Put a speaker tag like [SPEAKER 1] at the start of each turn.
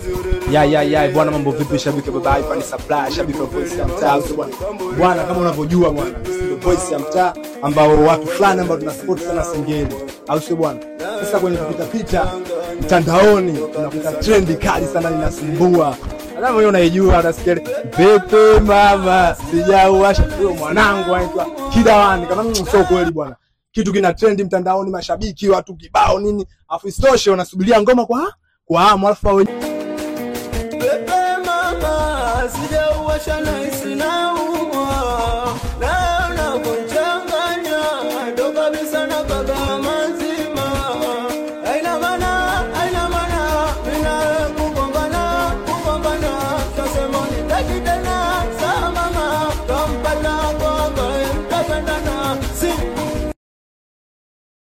[SPEAKER 1] Ya ya ya bwana, mambo vipi? Shabiki wa baba Ivan Supply, shabiki wa voice ya mtaa au sio bwana? Bwana, kama unavyojua bwana, sisi ndio voice ya mtaa ambao watu fulani ambao tuna support sana Singeli, au sio bwana? Sasa kwenye kupita pita mtandaoni unakuta trendi kali sana inasumbua. Nadhani wewe unaijua, unasikia pepe mama sijauasha. Huyo mwanangu anaitwa Kidawani, kama mimi sio kweli bwana. Kitu kina trendi mtandaoni, mashabiki watu kibao nini, afu isitoshe unasubiria ngoma kwa kwa hamu, alafu hao wenyewe